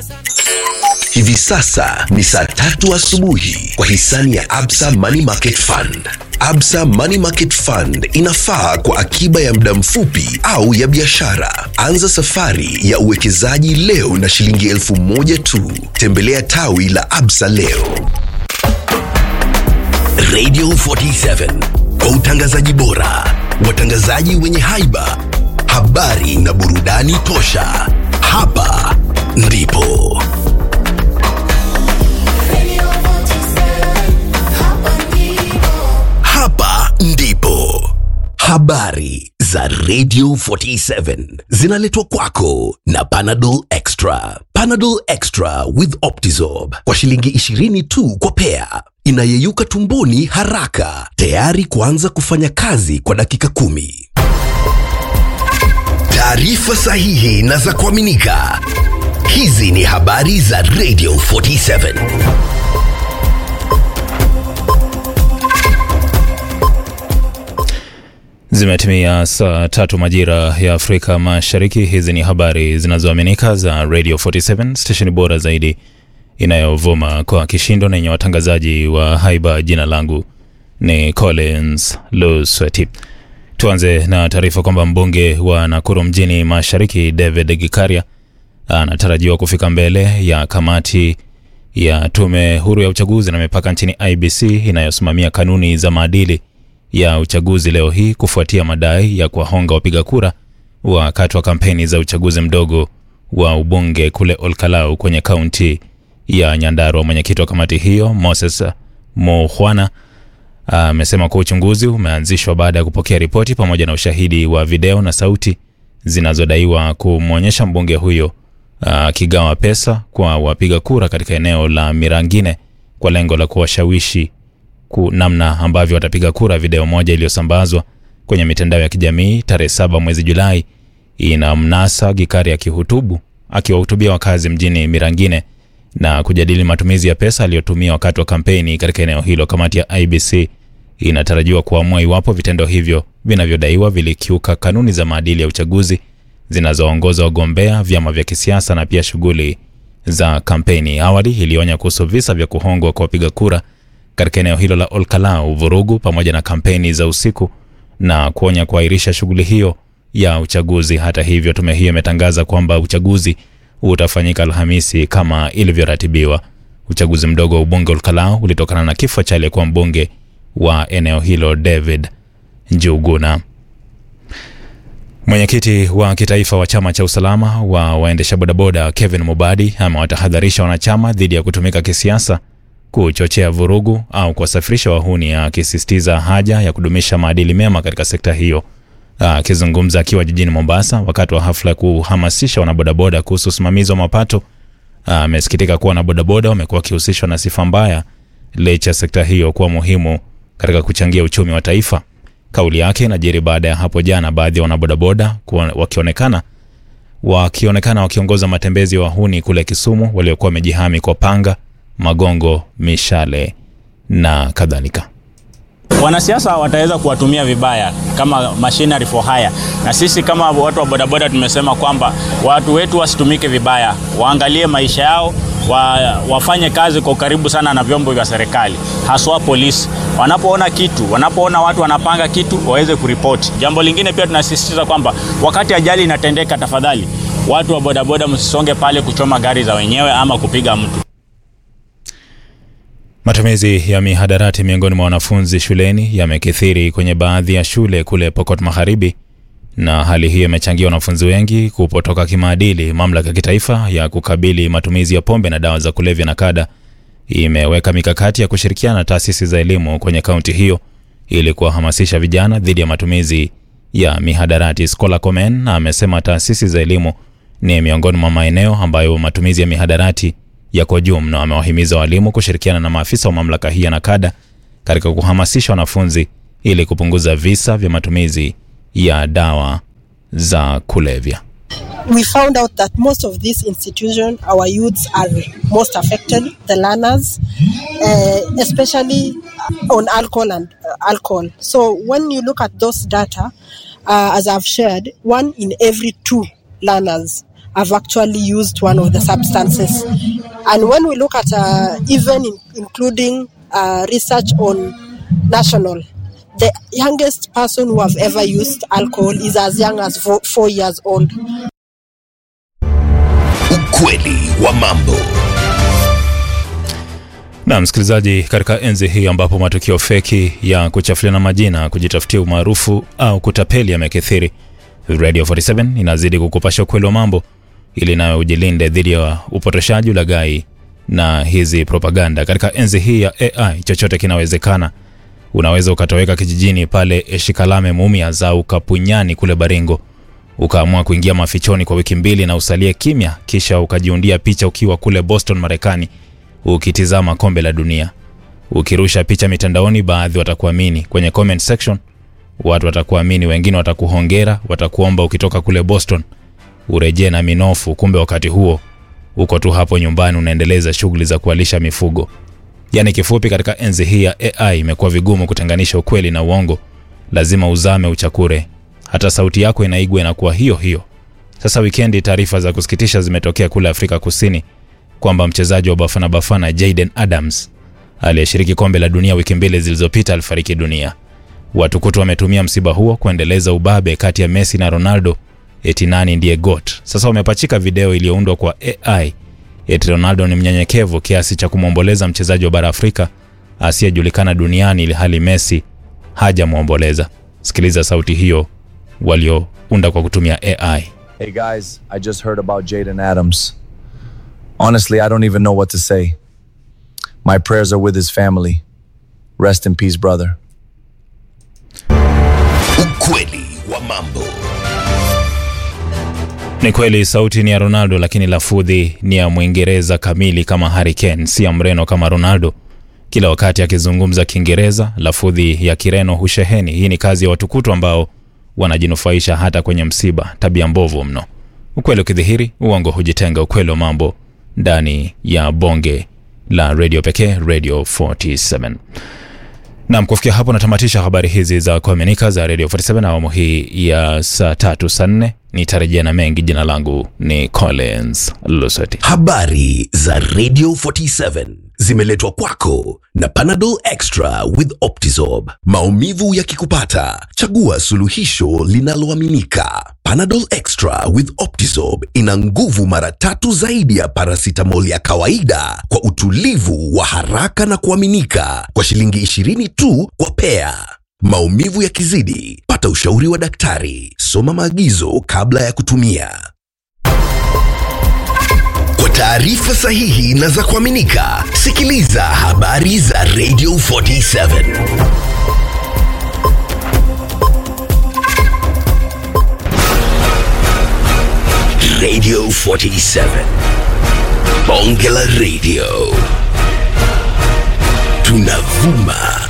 Hivi sasa ni saa tatu asubuhi kwa hisani ya Absa Money Market Fund. Absa Money Market Fund inafaa kwa akiba ya muda mfupi au ya biashara. Anza safari ya uwekezaji leo na shilingi elfu moja tu. Tembelea tawi la Absa leo. Radio 47 kwa utangazaji bora, watangazaji wenye haiba, habari na burudani tosha. Hapa ndipo hapa ndipo habari za Radio 47 zinaletwa kwako na Panadol Extra. Panadol Extra with Optizorb kwa shilingi 20 tu kwa pea, inayeyuka tumboni haraka, tayari kuanza kufanya kazi kwa dakika kumi. Taarifa sahihi na za kuaminika. Hizi ni habari za Radio 47. Zimetimia saa tatu majira ya Afrika Mashariki. Hizi ni habari zinazoaminika za Radio 47 stesheni bora zaidi inayovuma kwa kishindo na yenye watangazaji wa haiba. Jina langu ni Collins Lusweti. Tuanze na taarifa kwamba mbunge wa Nakuru mjini Mashariki David Gikaria anatarajiwa kufika mbele ya kamati ya tume huru ya uchaguzi na mipaka nchini IBC inayosimamia kanuni za maadili ya uchaguzi leo hii kufuatia madai ya kuwahonga wapiga kura wakati wa kampeni za uchaguzi mdogo wa ubunge kule Olkalau kwenye kaunti ya Nyandarua. Mwenyekiti wa kamati hiyo Moses Muhwana amesema kuwa uchunguzi umeanzishwa baada ya kupokea ripoti pamoja na ushahidi wa video na sauti zinazodaiwa kumwonyesha mbunge huyo akigawa pesa kwa wapiga kura katika eneo la Mirangine kwa lengo la kuwashawishi ku namna ambavyo watapiga kura. Video moja iliyosambazwa kwenye mitandao ya kijamii tarehe saba mwezi Julai ina mnasa Gikari akihutubu akiwahutubia wakazi mjini Mirangine na kujadili matumizi ya pesa aliyotumia wakati wa kampeni katika eneo hilo. Kamati ya IBC inatarajiwa kuamua iwapo vitendo hivyo vinavyodaiwa vilikiuka kanuni za maadili ya uchaguzi zinazoongoza wagombea, vyama vya kisiasa na pia shughuli za kampeni. Awali ilionya kuhusu visa vya kuhongwa kwa wapiga kura katika eneo hilo la Olkalau, vurugu pamoja na kampeni za usiku na kuonya kuahirisha shughuli hiyo ya uchaguzi. Hata hivyo, tume hiyo imetangaza kwamba uchaguzi utafanyika Alhamisi kama ilivyoratibiwa. Uchaguzi mdogo wa ubunge Olkalau ulitokana na kifo cha aliyekuwa mbunge wa eneo hilo David Njuguna. Mwenyekiti wa kitaifa wa chama cha usalama wa waendesha bodaboda Kevin Mubadi amewatahadharisha wanachama dhidi ya kutumika kisiasa kuchochea vurugu au kuwasafirisha wahuni, akisisitiza haja ya kudumisha maadili mema katika sekta hiyo. Akizungumza akiwa jijini Mombasa wakati wa hafla ya kuhamasisha wanabodaboda kuhusu usimamizi wa mapato, amesikitika kuwa wanabodaboda wamekuwa wakihusishwa na sifa mbaya licha ya sekta hiyo kuwa muhimu katika kuchangia uchumi wa taifa. Kauli yake inajiri baada ya hapo jana baadhi ya wanabodaboda wakionekana wakionekana wakiongoza matembezi ya wahuni kule Kisumu waliokuwa wamejihami kwa panga magongo, mishale na kadhalika. Wanasiasa wataweza kuwatumia vibaya kama machinery for hire, na sisi kama watu wa bodaboda tumesema kwamba watu wetu wasitumike vibaya, waangalie maisha yao wa, wafanye kazi kwa ukaribu sana na vyombo vya serikali, haswa polisi. Wanapoona kitu, wanapoona watu wanapanga kitu, waweze kuripoti. Jambo lingine pia tunasisitiza kwamba wakati ajali inatendeka, tafadhali watu wa bodaboda msisonge pale kuchoma gari za wenyewe ama kupiga mtu. Matumizi ya mihadarati miongoni mwa wanafunzi shuleni yamekithiri kwenye baadhi ya shule kule Pokot Magharibi, na hali hiyo imechangia wanafunzi wengi kupotoka kimaadili. Mamlaka ya kitaifa ya kukabili matumizi ya pombe na dawa za kulevya NACADA imeweka mikakati ya kushirikiana na taasisi za elimu kwenye kaunti hiyo ili kuwahamasisha vijana dhidi ya matumizi ya mihadarati. Scholar Komen amesema taasisi za elimu ni miongoni mwa maeneo ambayo matumizi ya mihadarati yako juu mno. Amewahimiza walimu kushirikiana na maafisa wa mamlaka hii ya NACADA katika kuhamasisha wanafunzi ili kupunguza visa vya matumizi ya dawa za kulevya. we found out that most of these institutions, our youths are most affected, the learners, uh, especially on alcohol and uh, alcohol. So when you look at those data, uh, as I've shared, one in every two learners have actually used one of the substances. And when we look at uh, even in, including uh, research on national, the youngest person who have ever used alcohol is as young as four, four years old. Ukweli wa mambo. Na msikilizaji, katika enzi hii ambapo matukio feki ya kuchafuliana majina, kujitafutia umaarufu au kutapeli yamekithiri, Radio 47 inazidi kukupasha ukweli wa mambo ili nawe ujilinde dhidi ya upotoshaji, ulaghai na hizi propaganda. Katika enzi hii ya AI chochote kinawezekana. Unaweza ukatoweka kijijini pale Eshikalame Mumias au Kapunyani kule Baringo, ukaamua kuingia mafichoni kwa wiki mbili na usalie kimya, kisha ukajiundia picha ukiwa kule Boston Marekani ukitizama kombe la dunia. Ukirusha picha mitandaoni, baadhi watakuamini. Kwenye comment section watu watakuamini, wengine watakuhongera, watakuomba ukitoka kule Boston urejee na minofu. Kumbe wakati huo uko tu hapo nyumbani unaendeleza shughuli za kualisha mifugo. Yaani kifupi, katika enzi hii ya AI imekuwa vigumu kutenganisha ukweli na uongo. Lazima uzame uchakure, hata sauti yako inaigwa inakuwa hiyo hiyo. Sasa wikendi, taarifa za kusikitisha zimetokea kule Afrika Kusini kwamba mchezaji wa Bafana Bafana Jayden Adams aliyeshiriki kombe la dunia wiki mbili zilizopita alifariki dunia. Watu kutu wametumia msiba huo kuendeleza ubabe kati ya Messi na Ronaldo, eti nani ndiye GOAT. Sasa wamepachika video iliyoundwa kwa AI eti Ronaldo ni mnyenyekevu kiasi cha kumwomboleza mchezaji wa bara Afrika asiyejulikana duniani ili hali Messi hajamwomboleza. Sikiliza sauti hiyo waliounda kwa kutumia AI. Hey guys, I just heard about Jaden Adams. Honestly, I don't even know what to say. My prayers are with his family. Rest in peace, brother. Ukweli wa mambo. Ni kweli sauti ni ya Ronaldo, lakini lafudhi ni ya Mwingereza kamili kama Harry Kane, si ya Mreno kama Ronaldo. Kila wakati akizungumza Kiingereza, lafudhi ya Kireno husheheni. Hii ni kazi ya watukutu ambao wanajinufaisha hata kwenye msiba. Tabia mbovu mno. Ukweli ukidhihiri, uongo hujitenga. Ukweli wa mambo ndani ya bonge la redio pekee, Radio 47. Nam, kufikia hapo natamatisha habari hizi za kuaminika za Radio 47 awamu hii ya saa tatu saa nne. Nitarejea na mengi. Jina langu ni Collins Lusoti. Habari za Radio 47 zimeletwa kwako na Panadol Extra with Optizorb. Maumivu yakikupata, chagua suluhisho linaloaminika. Panadol Extra with Optizorb ina nguvu mara tatu zaidi ya paracetamol ya kawaida kwa utulivu wa haraka na kuaminika kwa shilingi 20 tu kwa pea. Maumivu yakizidi, pata ushauri wa daktari. Soma maagizo kabla ya kutumia. Kwa taarifa sahihi na za kuaminika, sikiliza habari za Radio 47. Radio 47. Bonge la Radio. Tunavuma